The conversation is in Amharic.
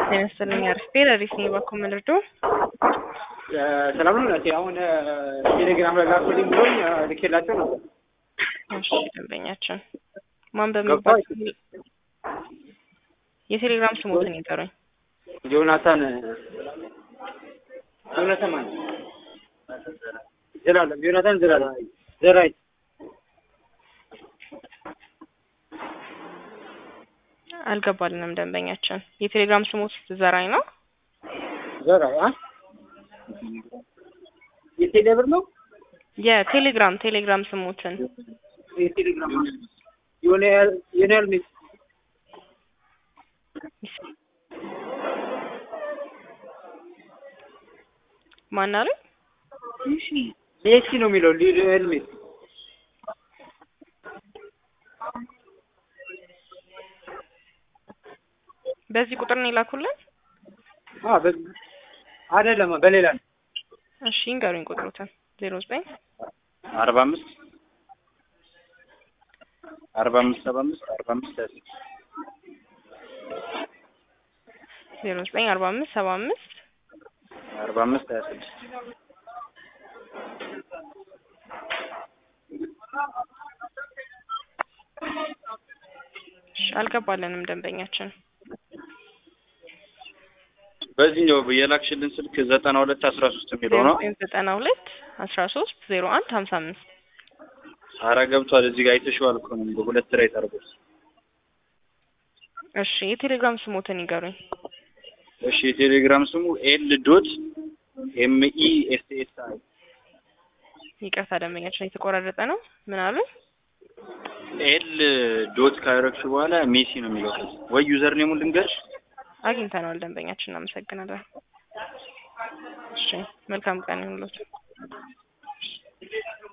ጤና ይስጥልኝ አሪፍ ረዲስ ነኝ ባኮ ምልርዶ ሰላም ነው እናቴ። አሁን ቴሌግራም ላይ ላኩልኝ ብሎኝ ልኬላቸው ነበር። እሺ ደንበኛችን ማን በሚባል የቴሌግራም ስሞትን ይጠሩኝ። ዮናታን ዮናታን ማን ዘላለም ዮናታን ዘላለም ዘራይ አልገባልንም ደንበኛችን። የቴሌግራም ስሞት ዘራኝ ነው። ዘራይ አ የቴሌብር ነው የቴሌግራም ቴሌግራም ስሞትን የቴሌግራም የሆነ የሆነ ያህል ሜስ ማን አለ? ሜሲ ነው የሚለው ሊዮኔል ሜሲ በዚህ ቁጥር ነው የላኩልን? አ በ- አይደለም በሌላ ነው። እሺ እንገሩኝ ቁጥሩትን ዜሮ ዘጠኝ አርባ አምስት አርባ አምስት ሰባ አምስት አርባ አምስት ሀያ ስድስት ዜሮ ዘጠኝ አርባ አምስት ሰባ አምስት አርባ አምስት ሀያ ስድስት እሺ አልገባልንም ደንበኛችን። በዚህኛው የላክሽልን ስልክ ዘጠና ሁለት አስራ ሶስት የሚለው ዜሮ ነው። ዘጠኝ ዘጠና ሁለት አስራ ሶስት ዜሮ አንድ ሀምሳ አምስት አረ ገብቷል። እዚህ ጋር አይተሽዋል እኮ ነው በሁለት ላይ ተርጎት። እሺ የቴሌግራም ስሞትን ይገሩኝ። እሺ የቴሌግራም ስሙ ኤል ዶት ኤም ኢ ኤስ ኤስ አይ ይቅርታ ደንበኛችን የተቆራረጠ ነው። ምን አሉ? ኤል ዶት ካረግሽ በኋላ ሜሲ ነው የሚለው ከዚህ ወይ ዩዘር ኔሙን ልንገርሽ አግኝተነዋል ደንበኛችን፣ እናመሰግናለን። እሺ መልካም ቀን ይሁንልዎት።